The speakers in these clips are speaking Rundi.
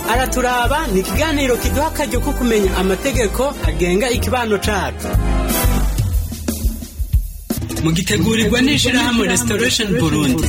araturaba ni ikiganiro kiduha akaryo ko kumenya amategeko agenga ikibano cacu mugitegurirwa n'ishirahamwe restoration burundi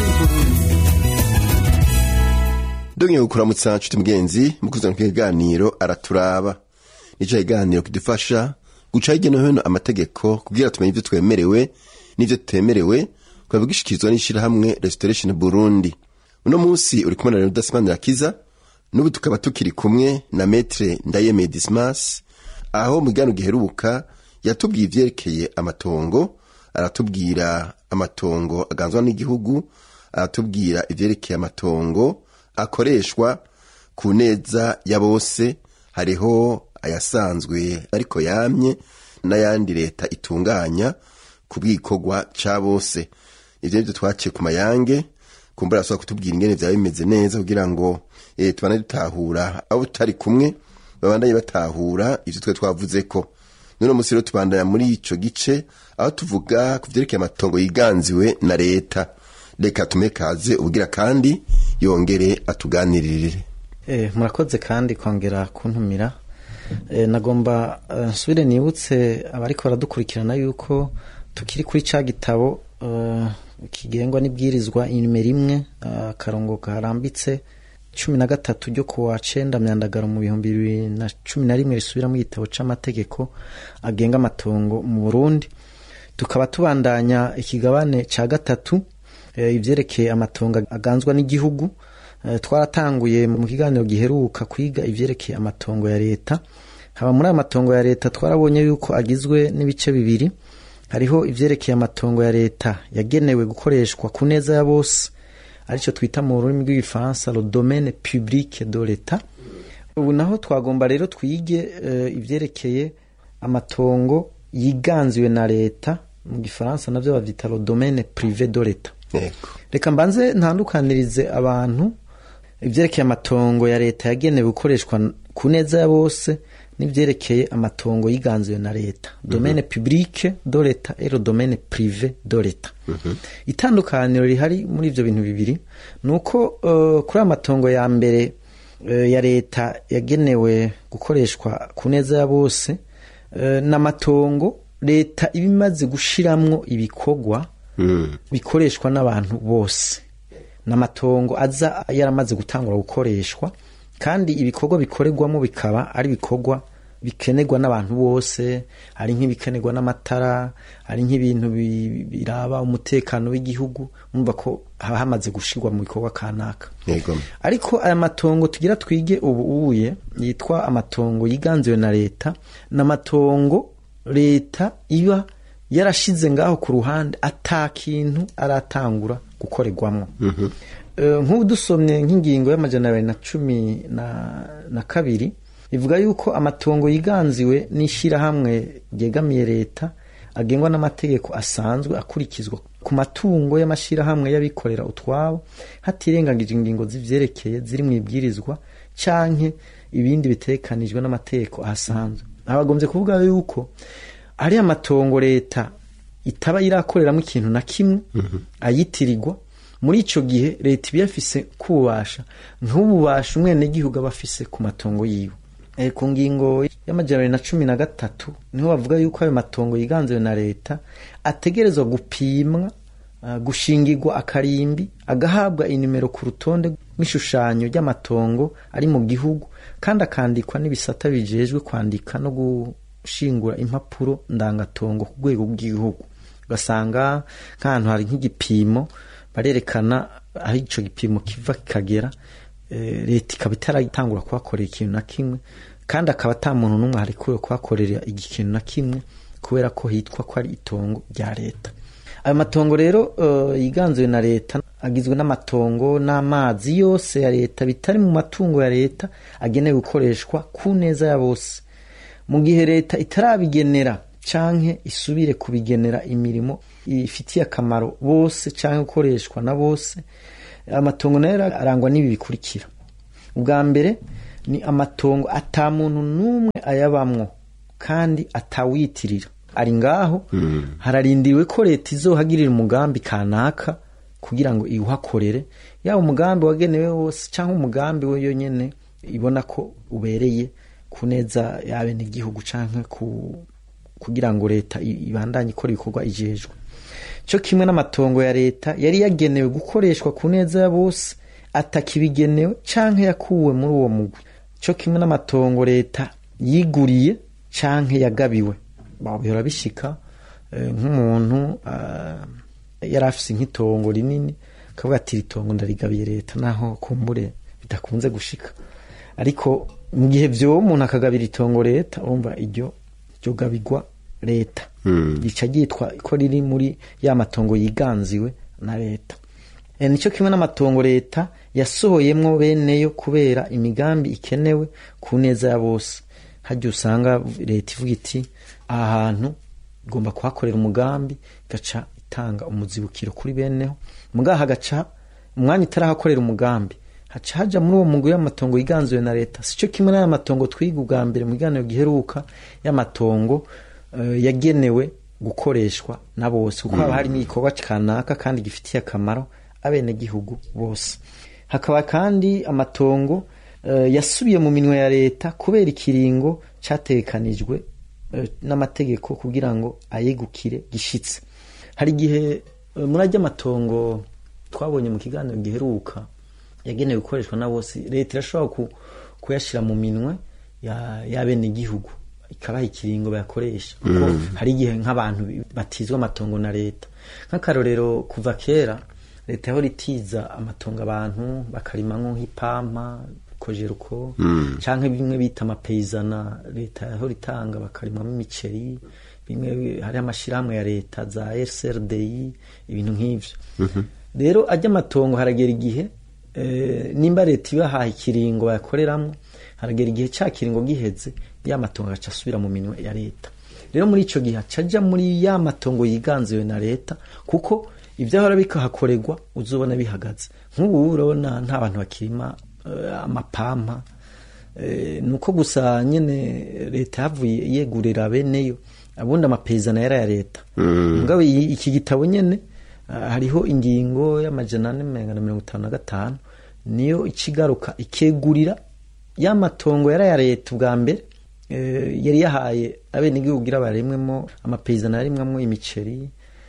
Dogeye kuramutsa nshuti mugenzi mukuzana kiganiro araturaba nico kiganiro kidufasha guca hirya no hino amategeko kugira tumenye ivyo twemerewe n'ivyo tutemerewe kwaba gishikirizwa n'ishirahamwe Restoration Burundi uno munsi uri kumwe na Leonidas Manirakiza n'ubu tukaba tukiri kumwe na Maître Ndayeme Dismas aho mu kiganiro giheruka yatubwiye ivyerekeye amatongo aratubwira amatongo aganzwa n'igihugu aratubwira ivyerekeye amatongo akoreshwa ku neza ya bose hariho ayasanzwe ariko yamye n'ayandi leta itunganya ku bwikorwa ca bose ivyo nivyo twaciye ku mayange kumbura asaba kutubwira ingene vyaba bimeze neza kugira ngo eh, tubane dutahura abo tutari kumwe babandanye batahura ivyo twe twavuzeko nuno musi rero tubandanya muri ico gice aho tuvuga ku vyerekeye amatongo yiganziwe na leta reka tume kaze ubugira kandi yongere atuganirire Eh, murakoze kandi kongera kuntumira eh, nagomba eh, nsubire nibutse abariko baradukurikirana yuko tukiri kuri ca gitabo eh, kigengwa n'ibwirizwa inimero imwe eh, akarongo karambitse cumi na gatatu ryo kuwa cenda myandagaro mu bihumbi bibiri na cumi na rimwe risubira mu gitabo c'amategeko agenga amatongo mu burundi tukaba tubandanya ikigabane ca gatatu eh, ivyerekeye amatongo aganzwa n'igihugu Eh, twaratanguye mu kiganiro giheruka kwiga ivyerekeye amatongo ya leta haba muri ayo matongo ya leta twarabonye yuko agizwe n'ibice bibiri hariho ivyerekeye amatongo ya leta yagenewe gukoreshwa ku neza ya bose arico twita mu rurimi rw'igifaransa le domaine public de l'etat ubu naho twagomba rero twige uh, ivyerekeye amatongo yiganziwe na leta mu gifaransa navyo bavyita le domaine privé de l'etat yego reka mbanze ntandukanirize abantu ivyerekeye amatongo ya leta yagenewe gukoreshwa ku neza ya bose n'ivyerekeye amatongo yiganziwe na leta domaine publique de leta et le domaine privé de leta itandukaniro rihari muri ivyo bintu bibiri ni uko uh, kuri amatongo ya mbere uh, ya leta yagenewe gukoreshwa ku neza ya bose uh, n'amatongo leta iba imaze gushiramwo ibikorwa mm. bikoreshwa n'abantu bose n'amatongo aza yaramaze gutangura gukoreshwa kandi ibikorwa bikorerwamo bikaba ari ibikorwa bikenerwa n'abantu bose hari nk'ibikenerwa n'amatara hari nk'ibintu bi- biraba umutekano w'igihugu mumva ko haba hamaze gushirwa mu bikorwa kanaka yego ariko aya matongo tugira twige ubu uye yitwa amatongo yiganziwe na leta ni amatongo leta iba yarashize ngaho ku ruhande ata kintu aratangura gukorerwamo Eh, nk'ubu dusomye nk'ingingo y'amajana abiri na cumi na, na kabiri ivuga yuko amatongo yiganziwe n'ishyirahamwe ryegamiye leta agengwa n'amategeko asanzwe akurikizwa ku matungo y'amashyirahamwe y'abikorera utwabo hatirengagijwe ingingo z'ivyerekeye ziri mu ibwirizwa canke ibindi bitekanijwe n'amategeko ahasanzwe abagombye kuvuga yuko ari amatongo leta itaba irakoreramo ikintu na kimwe ayitirirwa muri ico gihe leta iba yafise kububasha nk'ububasha umwenegihugu aba afise ku matongo yiwe e, ku ngingo y'amajana abiri na cumi na gatatu niho bavuga yuko ayo matongo yiganziwe na leta ategerezwa gupimwa uh, gushingirwa akarimbi agahabwa inimero ku rutonde rw'ishushanyo ry'amatongo ari mu gihugu kandi akandikwa n'ibisata bijejwe kwandika no gushingura impapuro ndangatongo ku rwego rw'igihugu ugasanga nk'ahantu hari nk'igipimo barerekana aho ico gipimo kiva kikagera eh, leta ikaba itaratangura kuhakorera ikintu na kimwe kandi akaba ata muntu n'umwe harekuwe kuhakorera ikintu na kimwe kubera ko hitwa ko ari itongo rya leta ayo matongo rero uh, yiganzuwe na leta agizwe n'amatongo n'amazi yose ya leta bitari mu matungo ya leta agenewe gukoreshwa ku neza ya bose mu gihe leta itarabigenera canke isubire kubigenera imirimo ifitiye akamaro bose canke gukoreshwa na bose amatongo nayo arangwa n'ibi bikurikira ubwa mbere ni amatongo ata muntu n'umwe ayabamwo kandi atawitirira ari ngaho hararindiriwe ko leta izohagirira umugambi kanaka kugira ngo iwuhakorere yaba umugambi wagenewe wose cyangwa umugambi we yonyene ibona ko ubereye ku neza y'abenegihugu canke ku kugira ngo leta i- ibandanye ikora ibikorwa ijejwe cyo kimwe n'amatongo ya leta yari yagenewe gukoreshwa ku neza ya bose atakibigenewe canke yakuwe muri uwo mugwi cyo kimwe n'amatongo leta yiguriye canke yagabiwe Ba- bihora bishika eh, nk'umuntu ah, yari afise nk'itongo rinini akavuga ati iri tongo ndarigabiye leta naho kumbure bidakunze gushika ariko mu gihe vyoba umuntu akagabira itongo leta urumva iryo ryo gabigwa leta rica ryitwa ko riri muri ya matongo yiganziwe na leta e, nicyo kimwe n'amatongo leta yasohoyemwo beneyo kubera imigambi ikenewe ku neza ya bose harya usanga leta ivuga iti aha hantu igomba kuhakorera umugambi igaca itanga umuzibukiro kuri beneho mugaha hagaca umwanya itarahakorera umugambi haca haja muri uwo mugwi y'amatongo yiganzuwe na leta sico kimwe n'aya matongo twiga ubwa mbere mu biganiro giheruka y'amatongo eh, yagenewe gukoreshwa na bose kuko haba harimo igikorwa kanaka kandi gifitiye akamaro abenegihugu bose hakaba kandi amatongo eh, yasubiye mu minwe ya leta kubera ikiringo categekanijwe eh, n'amategeko kugira ngo ayegukire gishitse hari igihe eh, muri ajya amatongo twabonye mu kiganiro giheruka yagenewe gukoreshwa na bose leta irashobora ku, kuyashira mu minwe ya y'abenegihugu ikabaha ikiringo bayakoresha kuko hari igihe nk'abantu bi- batizwa amatongo na leta nk'akarorero kuva kera leta yahora itiza amatongo abantu bakarimamwo nk'ipampa kojeruko canke bimwe bita amapeyizana leta yahora itanga bakarimamwo imiceri bimwe hari amashirahamwe ya leta za SRDI ibintu nk'ivyo rero ajya amatongo haragera igihe eh, nimba leta ibahaye ikiringo bayakoreramwo haragera igihe ca kiringo giheze ya matongo agaca asubira mu minwe ya leta rero muri ico gihe acaja muri ya matongo yiganziwe na leta kuko ivyahora bikahakorerwa uzobona bihagaze nk'ubu urabona nta bantu bakirima eh, amapampa Eh, nuko gusa nyene leta yavuye yegurira beneyo abundi amapezana yari aya leta mugabo iyi- iki gitabo nyene ah, hariho ingingo y'amajana ane menga na mirongo itanu na gatanu niyo ikigaruka ikegurira ya matongo yari aya leta ubwa mbere eh, yari yahaye abenegihugu kugira baremwemo amapezana yarimwamo imiceri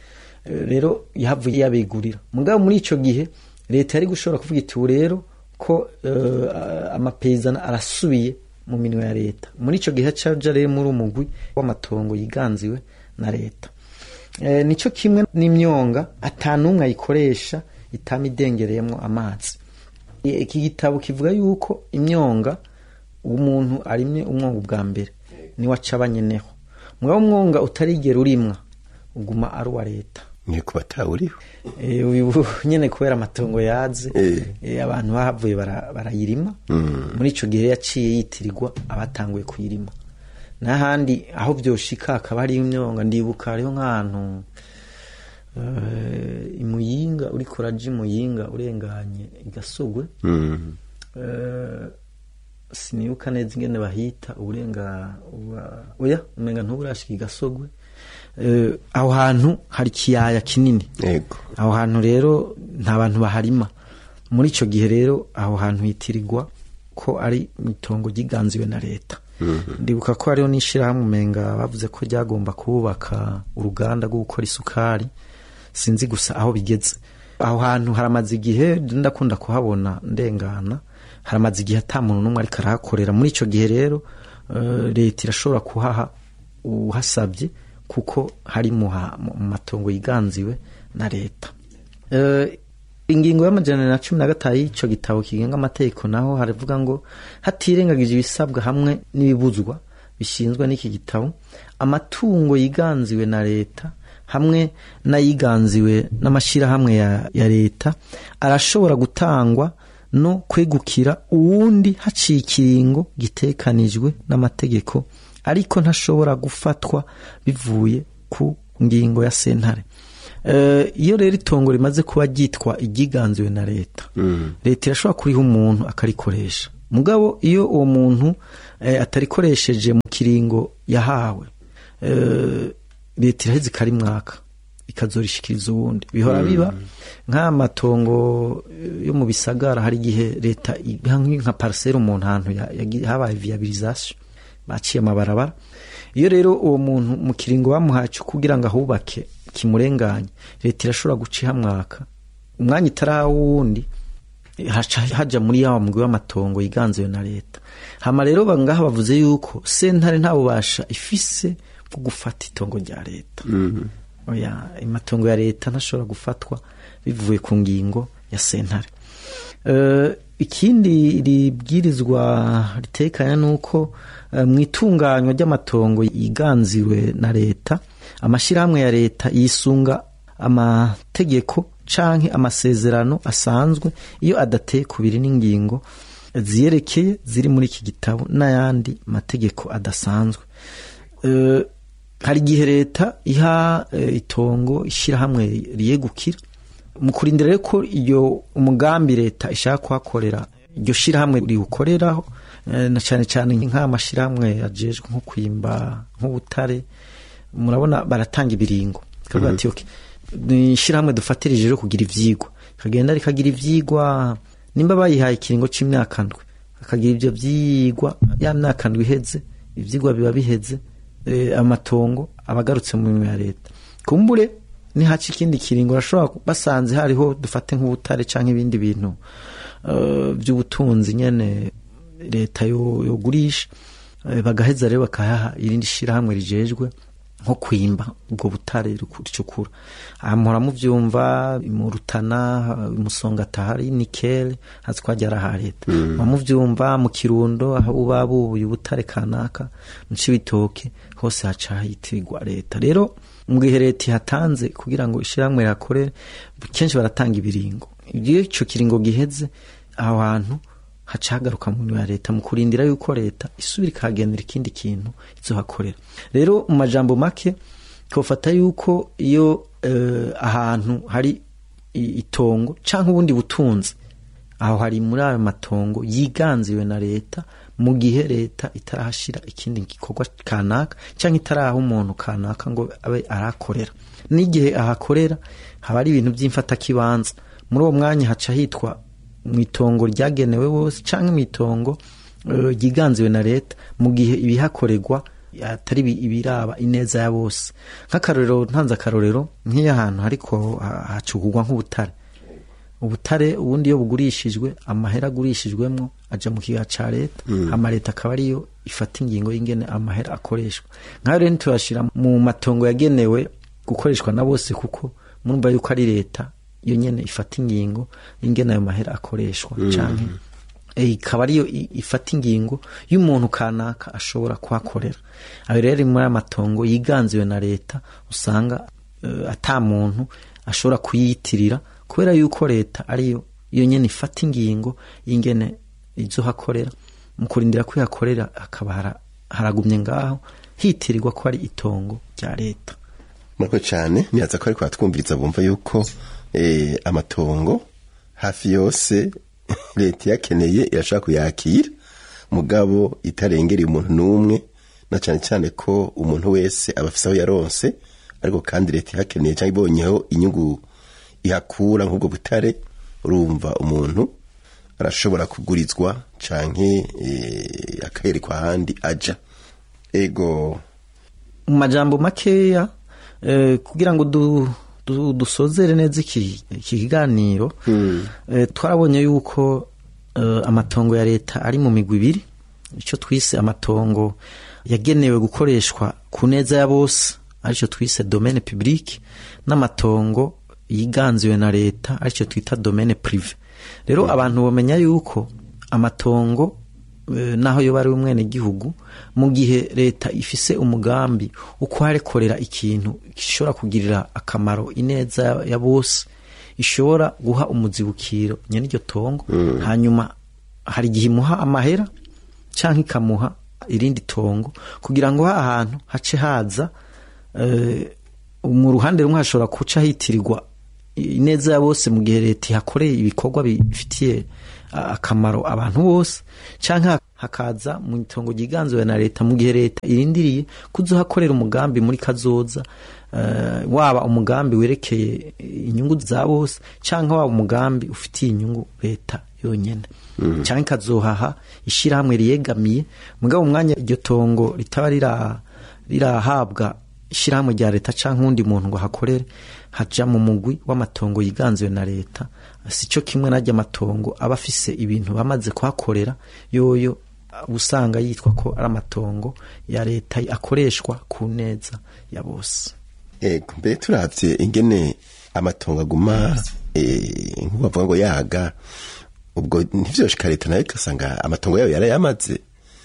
Eh, rero yahavuye yabegurira mugabo muri ico gihe leta yari gushobora kuvuga iti ubu rero ko eh, amapezana arasubiye mu minwe ya leta muri ico gihe caja rero muri umugwi w'amatongo yiganziwe na leta Eh, nico kimwe n'imyonga atanumwe ayikoresha itama idengereyemwo amazi I- iki gitabo kivuga yuko imyonga umuntu arimye umwonga ubwa mbere niwe aca abanyeneho mugabo umwonga utarigera urimwa uguma ari uwa leta ni ku batawuriho Eh, uyu nyene kubera amatongo yaze Eh. eh, abantu bahavuye bara- barayirima muri ico gihe yaciye yitirirwa abatanguye kuyirima n'ahandi aho vyoshika hakaba hariho imyonga ndibuka hariho nk'ahantu eh, imuyinga uriko uraja imuyinga urenganye igasogwe Mm. Eh, sinibuka neza ingene bahita uburenga uba- oya umenga ntuburashika igasogwe Eh, aho hantu hari ikiyaya kinini yego aho hantu rero nta bantu baharima muri ico gihe rero aho hantu hitirirwa ko ari itongo ryiganziwe na leta ndibuka ko hariho n'ishirahamwe umenga bavuze ko ryagomba kubaka uruganda rwo gukora isukari sinzi gusa aho bigeze aho hantu haramaze igihe ndakunda kuhabona ndengana haramaze igihe ata muntu n'umwe ariko arahakorera muri ico gihe rero eh, leta irashobora kuhaha uhasabye kuko hari mu ha- mu matongo yiganziwe na leta Eh, ingingo y'amajana na cumi na gatanu y'ico gitabo kigenga amategeko naho haravuga ngo hatirengagije ibisabwa hamwe n'ibibuzwa bishinzwe n'iki gitabo amatungo yiganziwe na leta hamwe n'ayiganziwe n'amashyirahamwe ya, ya leta arashobora gutangwa no kwegukira uwundi haciye ikiringo gitekanijwe n'amategeko ariko ntashobora gufatwa bivuye ku ngingo ya sentare Eh, iyo rero itongo rimaze kuba ryitwa iryiganziwe na leta leta irashobora kuriha umuntu akarikoresha mugabo iyo uwo muntu eh, atarikoresheje mu kiringo yahawe eh, leta iraheza ikarimwaka ikazorishikiriza uwundi bihora biba nk'amatongo yo mu bisagara hari igihe leta iha nka parcelle umuntu ahantu ya- yagi- habaye viabilisation baciye amabarabara iyo rero uwo muntu mu kiringo bamuhaye cyo kugira ngo ahubake kimurenganye leta irashobora guca ihamwaka umwanya itaraha wundi haca haja muri ya mugwi w'amatongo yiganziwe na leta hama rero bangaha bavuze yuko sentare nta bubasha ifise bwo gufata itongo rya leta oya amatongo ya leta ntashobora gufatwa bivuye ku ngingo ya sentare Eh, ikindi ribwirizwa ritekanya nuko eh, mu itunganywa ry'amatongo yiganziwe na leta amashyirahamwe ya leta yisunga amategeko canke amasezerano asanzwe iyo adateye kubiri n'ingingo ziyerekeye ziri muri iki gitabo n'ayandi mategeko adasanzwe Eh, hari igihe leta iha eh, itongo ishyirahamwe riyegukira mu kurindira rero ko iyo umugambi leta ishaka kuhakorera iryo shyirahamwe riwukoreraho eh, na cyane cyane nk'amashyirahamwe ajejwe nko kwimba nk'ubutare murabona baratanga ibiringo kavuga ati okay ni ishyirahamwe dufatirije rero kugira ivyigwa kagenda rikagira ivyigwa nimba bayihaye ikiringo c'imyaka ndwi akagira ivyo vyigwa ya myaka ndwi iheze ivyigwa biba biheze eh, amatongo abagarutse mu mirimo ya leta kumbure nihaca ikindi kiringo urashobora ku- basanze hariho dufate nk'ubutare canke ibindi bintu eh, vy'ubutunzi nyene leta yo- yogurisha eh, bagaheza rero bakayaha irindi shirahamwe rijejwe nko kwimba ubwo butare riku- ricukura aha muhora muvyumva mu rutana musongata hari nikele hazi ko hajya ari aha leta muba muvyumva mu kirundo aho uba bubuye ubutare kanaka mu cibitoke hose haca hitirwa leta rero mu gihe leta ihatanze kugira ngo ishyirahamwe rihakorere kenshi baratanga ibiringo iyo ico kiringo giheze aho hantu haca hagaruka mu mirimo ya leta mu kurindira yuko leta isubira ikahagenera ikindi kintu izohakorera rero mu majambo make twofata yuko iyo eh, ahantu hari i- itongo canke ubundi butunzi aho hari muri ayo matongo yiganziwe na leta mu gihe leta itarahashira ikindi gikorwa kanaka cyangwa itaraha umuntu kanaka ngo abe arahakorera n'igihe ahakorera haba ari ibintu by'imfatakibanza muri uwo mwanya haca hitwa mu itongo ryagenewe bose cyangwa mu itongo eh, ryiganziwe na leta mu gihe ibihakorerwa atari ibi- ibiraba ineza ya bose nk'akarorero ntanze akarorero nk'iyo ahantu ariko hacugurwa nk'ubutare ubutare ubundi iyo bugurishijwe amahera agurishijwemo aja mu kiga ca leta hama leta akaba ariyo ifata ingingo y'ingene amahera akoreshwa nkayo rero ntituyashira mu matongo yagenewe gukoreshwa na bose kuko murumva yuko ari leta iyo nyene ifata ingingo y'ingene ayo mahera akoreshwa canke eh, ikaba ariyo i- ifata ingingo y'umuntu kanaka ashobora kuhakorera ayo rero ari muri aya matongo yiganziwe na leta usanga eh, ata muntu ashobora kuyiyitirira kubera yuko leta ariyo iyo nyene ifata ingingo y'ingene izohakorera mu kurindira ko ihakorera hakaba hara- haragumye ngaho hitirirwa ko ari itongo rya leta murakoze cyane nihaza ko ariko batwumviriza bumva yuko eh, amatongo hafi yose leta iyakeneye irashaka kuyakira mugabo itarengereye umuntu n'umwe na cyane cyane ko umuntu wese aba afise aho yaronse ariko kandi leta ihakeneye cyangwa ibonyeho inyungu ihakura nk'ubwo butare urumva umuntu arashobora kugurizwa canke eh, akayerekwa ahandi aja ego mu majambo makeya eh, kugira ngo du, du, dusozere neza iki iki kiganiro eh, twarabonye yuko eh, amatongo ya leta ari mu migwi ibiri icyo twise amatongo yagenewe gukoreshwa ku neza ya bose aricyo twise domaine public n'amatongo yiganziwe na leta aricyo twita domaine prive rero abantu bamenya yuko amatongo eh, naho yoba ari umwene gihugu mu gihe leta ifise umugambi wo kuharekorera ikintu gishobora kugirira akamaro ineza ya- ya bose ishobora guha umuzibukiro nyene iryo tongo hanyuma hari igihe imuha amahera canke ikamuha irindi tongo kugira ngo ha hantu hace haza eh, mu ruhande rumwe hashobora kuca hitirirwa ineza ya bose mu gihe leta ihakoreye ibikorwa bifitiye a- akamaro abantu bose canke hakaza mu itongo ryiganziwe na leta mu gihe leta irindiriye kuzohakorera umugambi muri kazoza eh, waba umugambi werekeye inyungu za bose canke waba umugambi ufitiye inyungu leta yonyene canke ikazohaha ishirahamwe riyegamiye mugabo umwanya iryo tongo ritaba rira rirahabwa ishirahamwe rya leta canke uwundi muntu ngo hakorere haja mu mugwi w'amatongo yiganziwe na leta sico kimwe n'arya amatongo aba afise ibintu bamaze kuhakorera yoyo uba usanga yitwa ko ari amatongo ya leta akoreshwa ku neza ya bose ego mbere turavye ingene amatongo aguma eh, nk'uko bavuga ngo yaga ubwo ntivyoshika leta nayo igasanga amatongo yayo yarayamaze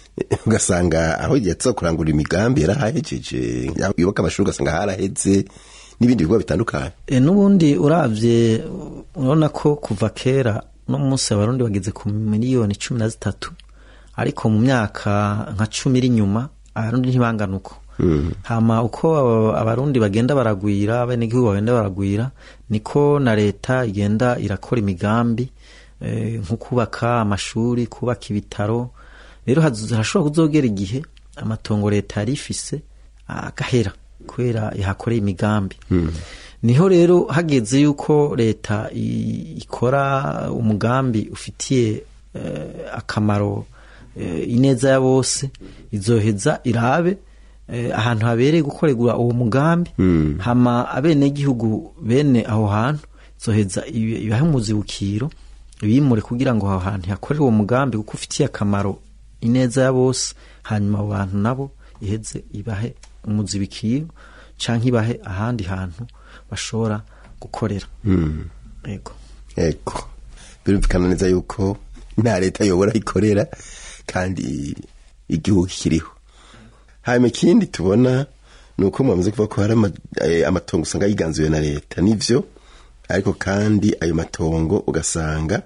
ugasanga aho yaza kurangura imigambi yarahahejeje yubaka amashuri ugasanga haraheze n'ibindi bikorwa bitandukanye E, n'ubundi uravye urabona ko kuva kera no munsi abarundi bageze ku miliyoni cumi na zitatu ariko mu myaka nka cumi iri inyuma abarundi ntibangana uko hama uko aba- abarundi bagenda baragwira abenegihugu bagenda baragwira niko na leta igenda irakora imigambi eh, nko kubaka amashuri kubaka ibitaro rero haz- harashobora kuzogera igihe amatongo leta yari ifise agahera kubera ihakoreye imigambi niho rero hageze yuko leta i- ikora umugambi ufitiye eh, akamaro eh, ineza ya bose izoheza irabe eh, ahantu habereye gukorerwa uwo mugambi hama abenegihugu bene aho hantu izoheza ibe- ibahe umuzibukiro bimure kugira ngo aho hantu hakorere uwo mugambi kuko ufitiye akamaro ineza ya bose hanyuma abo bantu nabo iheze ibahe umuzibikiro canke ibahe ahandi hantu bashobora gukorera yego ego birumvikana neza yuko nta leta yobora ikorera kandi igihugu kiriho hanyuma ikindi tubona ni uko mwamaze kuvuga ko hari ama- eh, amatongo usanga yiganzuye na leta nivyo ariko kandi ayo matongo ugasanga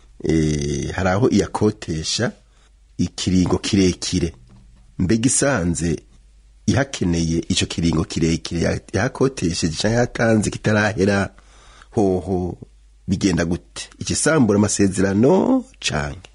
eh, hari aho iyakotesha ikiringo kirekire mbega isanze ihakeneye ico kiringo kirekire ya- yahakotesheje canke yatanze kitarahera hoho bigenda gute ikisambura amasezerano canke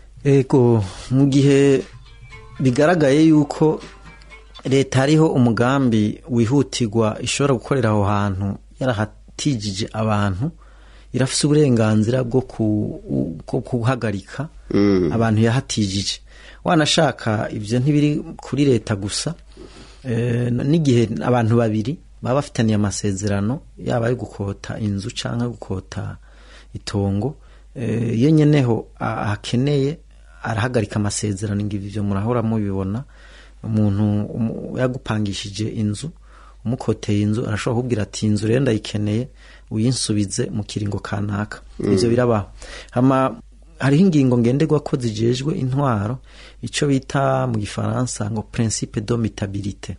ego mu gihe bigaragaye yuko leta hariho umugambi wihutirwa ishobora gukorera aho hantu yarahatijije abantu irafise uburenganzira bwo ku- bwo guhagarika abantu yahatijije wanashaka ivyo ntibiri kuri leta gusa eh, n'igihe abantu babiri baba bafitaniye amasezerano yaba ayo gukota inzu canke gukota itongo eh, iyo nyeneho a- akeneye arahagarika amasezerano ngibi ivyo murahora mubibona umuntu umu- yagupangishije inzu umukoteye inzu arashobora kubwira ati inzu rero ndayikeneye uyinsubize mu kiringo kanaka ivyo birabaho hama hariho ingingo ngenderwa ko zijejwe intwaro ico bita mu gifaransa ngo principe domitabilite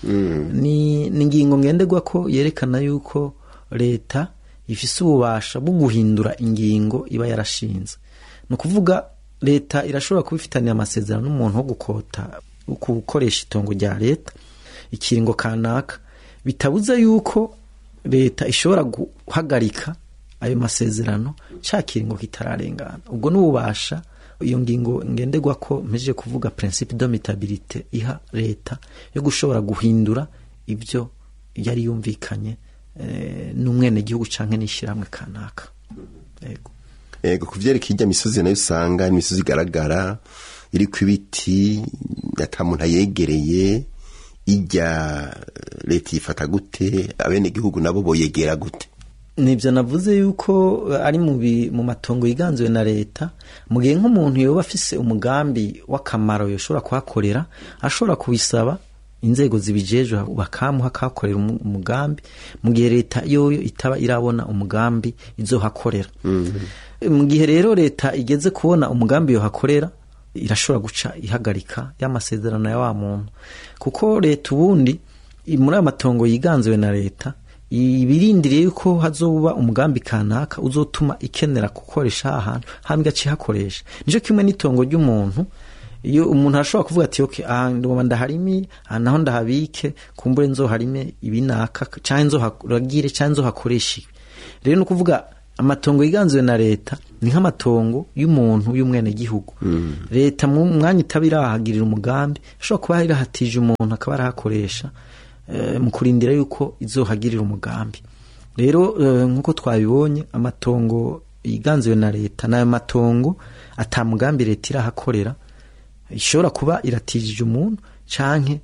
ni ni ingingo ngenderwa ko yerekana yuko leta ifise ububasha bwo guhindura ingingo iba yarashinze ni ukuvuga leta irashobora kuba ifitaniye amasezerano n'umuntu wo gukota wo gukoresha itongo rya leta ikiringo kanaka bitabuza yuko leta ishobora guhagarika ayo masezerano ca kiringo kitararengana ubwo n'ububasha iyo ngingo ngenderwa ko mpejeje kuvuga principe domitabilite iha leta yo gushobora guhindura ibyo yari yumvikanye eh, n'umwenegihugu canke n'ishyirahamwe kanaka yego ego kuvyerekeye irya misozi nayo usanga ari imisozi igaragara iriko ibiti ata muntu ayegereye irya leta yifata gute abenegihugu nabo boyegera gute nibyo navuze yuko ari mu bi- mu matongo yiganzuwe na leta mu gihe nk'umuntu yoba afise umugambi w'akamaro yoshobora kuhakorera ashobora kubisaba inzego zibijejwe bakamuha akahakorera umu- umugambi mu gihe leta yoyo itaba irabona umugambi izohakorera mu gihe rero leta igeze kubona umugambi yohakorera irashobora guca ihagarika y'amasezerano ya wa muntu kuko leta ubundi i- muri ayo matongo yiganziwe na leta ibirindiriye yuko hazoba umugambi kanaka uzotuma ikenera gukoresha aha hantu hama igaca ihakoresha nico kimwe n'itongo ry'umuntu iyo umuntu arashobora kuvuga ati okay aha ndoma ndaharimi aha naho ndahabike kumbure nzoharime ibinaka canke nzoharagire canke nzohakoreshe ibi rero ni ukuvuga amatongo yiganziwe na leta ni nk'amatongo y'umuntu y'umwenegihugu leta mu mwanya itaba irahagirira umugambi ishobora kuba irahatije umuntu akaba arahakoresha eh, mu kurindira yuko izohagirira umugambi rero eh, nk'uko twabibonye amatongo yiganziwe na leta n'ayo matongo ata mugambi leta irahakorera ishobora kuba iratijije umuntu canke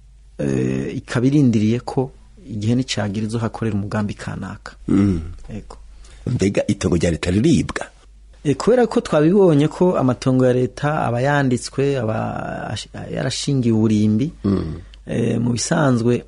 eh, ikaba irindiriye ko igihe nicagira izohakorera umugambi kanaka Ego. mbega itongo rya leta riribwa E, kubera ko twabibonye ko amatongo ya leta aba yanditswe aba ash- yarashingiye uburimbi e, mu bisanzwe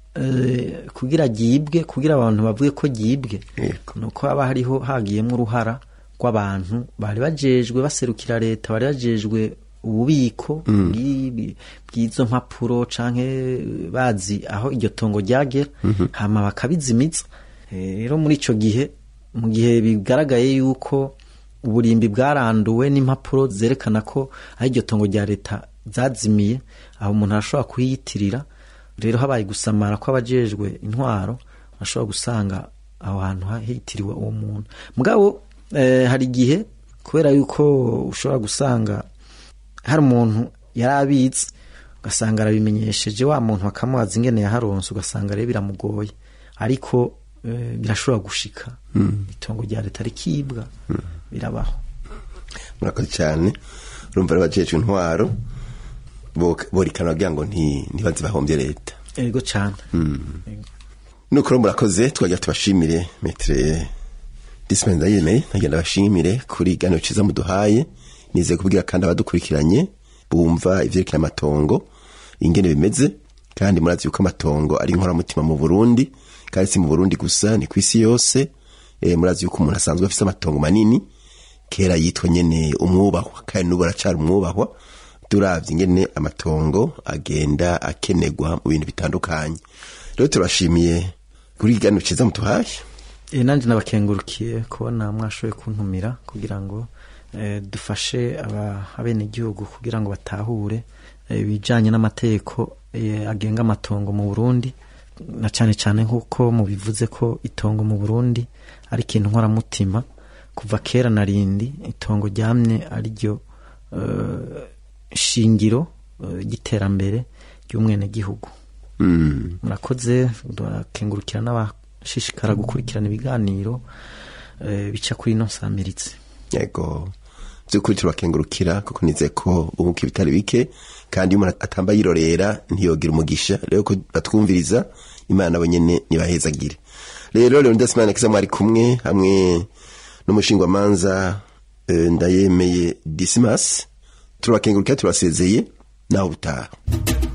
e, kugira ryibwe kugira abantu bavuge ko ryibwe Yego. nuko haba hariho hagiyemo uruhara rw'abantu bari bajejwe baserukira leta bari bajejwe ububiko bw'ibi- bw'izo mpapuro canke bazi aho iryo tongo ryagera hama bakabizimiza Eh, rero muri ico gihe mu gihe bigaragaye yuko uburimbi bwaranduwe n'impapuro zerekana ko aho iryo tongo rya leta zazimiye aho umuntu arashobora kuyiyitirira rero habaye gusamara kw'abajejwe intwaro ashobora gusanga aho hantu hitiriwe uwo muntu mugabo eh, hari igihe kubera yuko ushobora gusanga hari umuntu yari abitse ugasanga arabimenyesheje wa muntu bakamubaza ingene yaharonse ugasanga rero biramugoye ariko eh, birashobora gushika itongo rya leta rikibwa birabaho murakoze cyane urumva rero abajejwe intwaro bo- borikana bagira ngo nti- ntibaze bahombye leta ego cyane Ego. nuko rero murakoze twagira tubashimire metere disipeni yemeye nagenda bashimire kuri gano ciza muduhaye nizeye kubwira kandi abadukurikiranye bumva ivyerekeye amatongo ingene bimeze kandi murazi yuko amatongo ari inkoramutima mu burundi kandi si mu burundi gusa ni kw'isi yose e, murazi yuko umuntu asanzwe afise amatongo manini kera yitwa nyene umwubahwa kandi n'ubu aracari umwubahwa turavye ingene amatongo agenda akenegwa mu bintu bitandukanye rero turashimiye kuri gano ciza mutuhaye E, nanje nabakengurukiye kubona mwashoboye kuntumira kugira ngo eh, dufashe aba- abenegihugu kugira ngo batahure eh, ibijanye n'amategeko eh, agenga amatongo mu Burundi na cane cane nk'uko mubivuze ko itongo mu Burundi ari ikintu nkoramutima kuva kera na rindi itongo ryamye ari ryo eh, shingiro eh, ry'iterambere ry'umwenegihugu mm. murakoze turakengurukira n'abashishikara gukurikirana ibiganiro eh, bica kuri ino nsamiritse yego by'ukuri turabakengurukira kuko nizeye ko bunguka ibitari bike kandi iyo umuntu atamba yirorera ntiyogira umugisha rero ko batwumviriza imana nabo nyene nibahezagire rero leonidas imana kiza mwari kumwe hamwe n'umushingwamanza eh, ndayemeye disimas turabakengurukira turabasezeye naho butaha